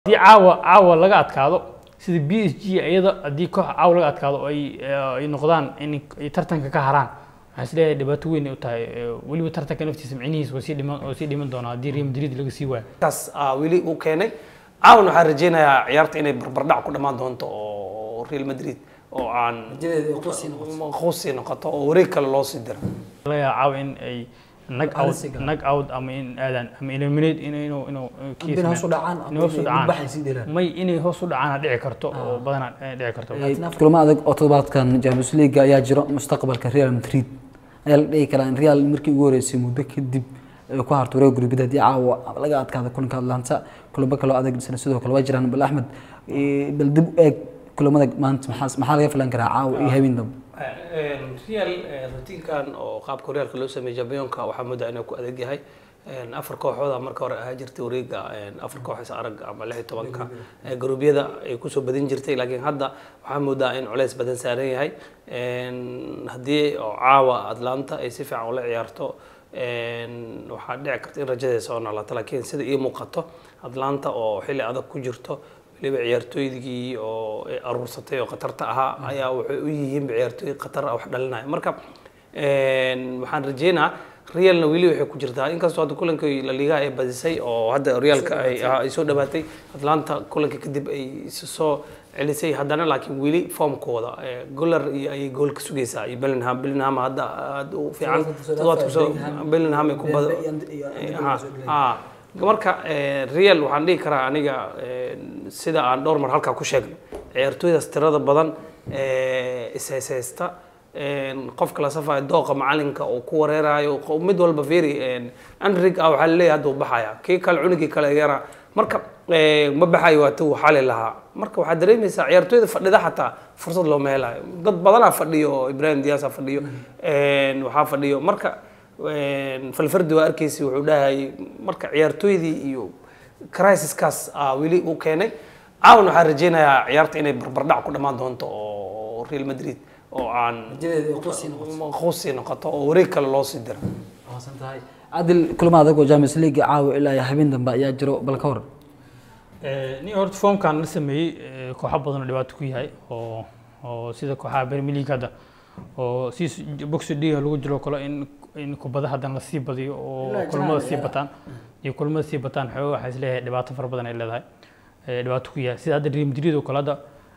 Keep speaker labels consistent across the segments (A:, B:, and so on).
A: haddii caawa caawa laga adkaado sida b s g iyada haddii koox caawa laga adkaado oo ay ay noqdaan in ay tartanka ka haraan waxaan is leeyahay dhibaato weyn ay u tahay weliba tartanka naftiisa micnihiisa waa sii dhiman oo sii dhiman doonaa haddii real madrid laga sii waayo
B: kaas aa weli uu keenay caawan waxaan rajeynayaa ciyaarta inay barbardhac ku dhammaan doonto oo real madrid oo aan quusi noqoto oo wareeg kale loo sii diro
A: laga yaaba caawa in ay nag out nag out ama in aadaan ama eliminate in inuu inuu kiis
C: inay hoos u dhacaan ama
A: inay hoos u
C: inay
A: dhacaan
C: mudbaxay sii delaan.
A: may inay hoos u dhacaan dhici karto oo badanaa eh, dhici karto
C: kulamo adag oo toddobaadkan Champions League ayaa jiro mustaqbalka Real Madrid ayaa la dhihi karaa in Real markii ugu horeysay muddo kadib ay ku harto wareeg gurbida haddii caawa laga adkaado kulanka Atlanta kulamo kale oo adag isna sidoo kale waa jiraan bal Axmed eh, bal dib u eeg kulamada maanta maxaa maxaa laga filan karaa caawa iyo habeen dambe
B: real rutiinkan oo qaabka horyaalka loo sameeyey jambiyonka waxaa moodaa inuu ku adag yahay afar kooxooda marka hore ahaa jirtay wareega afar koox is arag ama lix iyo tobanka ee garuubyada ay kusoo badin jirtay laakiin hadda waxaa moodaa in culeys badan saaran yahay haddii oo caawa atlanta ay si fiican ula ciyaarto waxaa dhici karta in rajadeeda soo noolaato laakiin sida ii muuqato atlanta oo xilli adag ku jirto weliba ciyaartooydii oo ay aruursatay oo khatarta ahaa ayaa waxay u yihiin ciyaartooy khatar ah wax dhalinaya marka waxaan rajeynaa realna weli waxay ku jirtaa inkastoo hadda kulankii la liigaha ay badisay oo hadda realka ay ay soo dhawaatay atlanta kulanka kadib ay is soo celisay haddana laakiin weli formkooda golar iyo ayay gool ka sugaysaa iyo bellingham bellingham hadda aad u fiican toddobaadku soo bellingham ay ku bado ha ha marka real waxaan dhihi karaa aniga sida aan dhowr mar halkaa ku sheegnay ciyaartooydaas tirada badan ishayshaysta qofka la safayo dooqa macalinka oo ku wareerayo mid walba very anrig ah waxaa laleeyahay hadda uu baxaya kii kale cunugii kale yara marka ma baxayo waa tuu xali lahaa marka waxaad dareemaysaa ciyaartooyda fadhida xataa fursad looma helayo dad badanaa fadhiyo oo ibrahim diyaasa fadhiyo waxaa fadhiyo marka falfardi waa arkaysi wuxuu dhahayay marka ciyaartooydii iyo crisiskaas aa weli uu keenay caawan waxaan rajeynayaa ciyaarta inay barbardhac ku dhammaan doonto oo real madrid oo aan quusi noqoto oo wareeg kale loo sii diro
C: waasan tahay adil kulamo adag oo Champions League caawa ilaa iyo habeen dambe ayaa jiro bal ka hor
A: nin horta formkan la sameeyey eh, kooxo badan oo dhibaato ku yahay oo oo sida kooxaha Premier League hadda oo si boxi dhiga lagu jiro kale in in kubada haddana lasii badiyo oo kulamada sii bataan iyo kulamada sii bataan xoogaa waxaa isleeyahay dhibaato fara badan ay leedahay eh, dhibaato ku yahay sida hadda Real Madrid oo kale hadda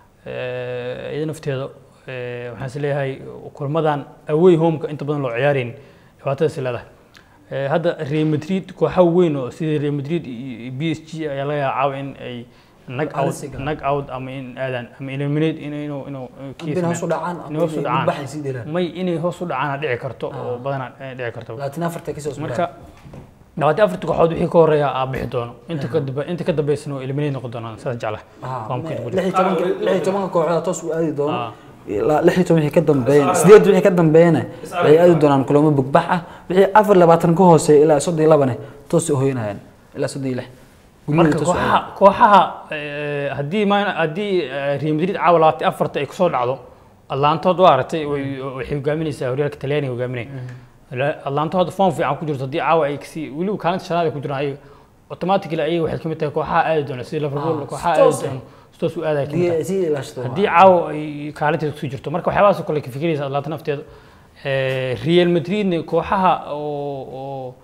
A: eh, iyada nafteeda eh, waxaan isleeyahay kulamadan away homeka inta badan loo ciyaaraynin dhibaatadaas ay leedahay Eh, hadda Real Madrid kooxo weyn oo sida Real Madrid iyo PSG ayaa laga yaabaa in ay nag out
C: Halisiga.
A: nag out ama in aadaan ama eliminate in inuu inuu kiis
C: inay hoos u dhacaan
A: inay
C: ama
A: hoos u
C: inay
A: dhacaan
C: mudbaxay sii delaan.
A: may inay hoos u dhacaan dhici karto oo badanaa eh, dhici karto
C: laakiin afarta ka soo
A: marka labaatan afarta kooxood wixii ka horeeya aa bixi doono inta ka dambe inta ka dambeysana oo eliminate noqon doonaan sidaas jeclahay Formkeeda ku jira.
C: lix iyo tobanka lix iyo tobanka kooxood toos u aadi doono
A: Ah.
C: ilaa lix iyo toban wixii ka dambeeyana sideed wixii ka dambeeyana waxay aadi doonaan kulamo bugbax ah wixii afar labaatan ka hooseeya ilaa soddon iyo labane toos u hoyanayaan ilaa soddon iyo lix Guryaha
A: marka
C: toos u
A: kooxaha kooxaha eh, haddii ma haddii eh, Real Madrid caawa labaatan afarta ay kusoo dhacdo Atlantood waa aragtay way- waxay hogaaminaysaa horyaalka Talyaaniga hogaaminaya Atlanta hadda form fiican ku jirto haddii caawa ay kasi weliba kaalinta shanaad ay ku jiraan ayaga automatically ayaga waxay kamid tahay kooxaha aadi doona sida Liverpool
C: Ah,
A: kooxaha
C: toos
A: aadi doona toos u aadaya kamid tahay
C: Haddii- sii ilaashado
A: haddii caawa ay kaalinteeda kusii jirto marka waxyaabahaas oo kale ka fikiraysa Atlanta nafteeda Eh, Real Madridna kooxaha oo oo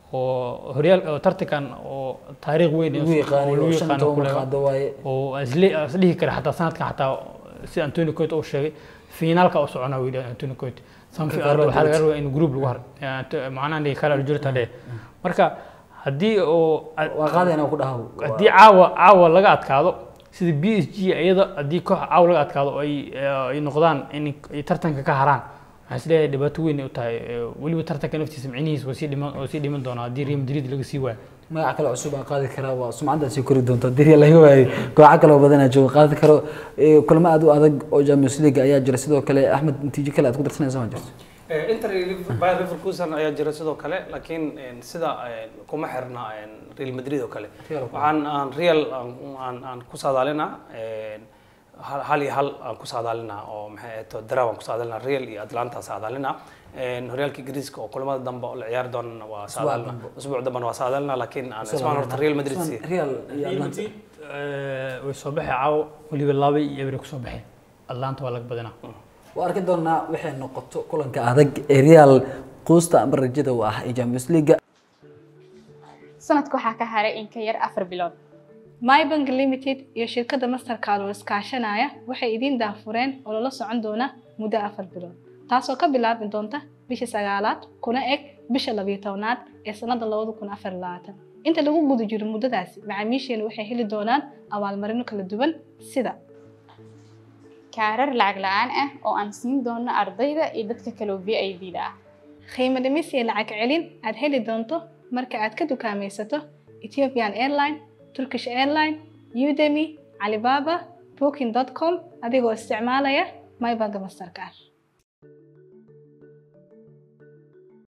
A: oo horyaal oo tartankan oo taariikh weyn
C: lagu yaqaanay
A: oo lagu
C: oo shan iyo
A: yaqaano ku
C: toban
A: leh
C: qaado waaye
A: oo isle isdhihi kara xataa sanadkan xataa sida Antonio Conte uu sheegay finaalka u soconaa wili Antonio Conte sanfi
C: Carlo
A: waxaa laga
C: Ancelotti.
A: rabaa in group lagu har macnaha dhihi kala jirta dhe marka haddii oo
C: waa qaadayna ku dhahaw
A: haddii caawa caawa laga adkaado sida b s g iyada haddii koox caawa laga adkaado oo ay eh, ay noqdaan in ay tartanka ka haraan waxaan isleeyahay dhibaato weyn ay u tahay eh, weliba tartanka naftiisa micnihiisa waa sii dhiman oo sii dhiman doonaa haddii Real Madrid laga sii waayo
C: magac kale cusub aan qaadi karaa waa sumcadda sii kori doonta haddii laga waayo kooxo kale oo badan aa jooga qaadi karo Eh, kulamo aad u adag oo Champions League ayaa jira sidoo kale Axmed natiijo kale aad ku darsanaysa ma jirto
B: inter Bayer Leverkusen ayaa jira sidoo kale laakiin sida kuma xirna Real Madrid oo kale
C: Real oo kale.
B: waxaan aan Real aan aan- aan ku saadaalinaa hal hal iyo hal aan ku saadaalinaa oo maxay ahayd daraw aan ku saadaalinaa real iyo atlanta saadaalinaa horyaalka ingiriiska oo kulamada dambe oo la ciyaari doonana waa saadaalina usbuuc dambena waa saadaalinaa laakiin aan ismaan horta real madrid siiya
C: real iyo
A: Real
C: atlanta
A: Madrid, eh, way soo baxay caawo weliba laba iyo ebre kusoo baxeen atlanta waa laga badinaa
C: waa arki doonaa waxay noqoto kulanka adag ee real quusta ama rajada u ah ee champions league
D: sanadka waxaa ka haray in ka yar afar bilood mybank limited iyo shirkadda mastercard oo iskaashanaya waxay idiin daafureen oo lala socon doona muddo afar bilood taasoo ka bilaabi doonta bisha sagaalaad kuna eg bisha labiyo tobnaad ee sanada labada kun afar iyo labaatan inta lagu guda jiro muddadaasi macaamiisheenu waxay heli doonaan abaalmarino kala duwan sida
E: kaarar lacag la-aan ah oo aan siin doono ardayda iyo dadka kale oo VIPda ah
D: qiimo dhimis iyo lacag celin aad heli doonto marka aad ka dukaamaysato Ethiopian Airline, Turkish Airline, Udemy, Alibaba, Booking.com adigoo isticmaalaya MyBank Mastercard.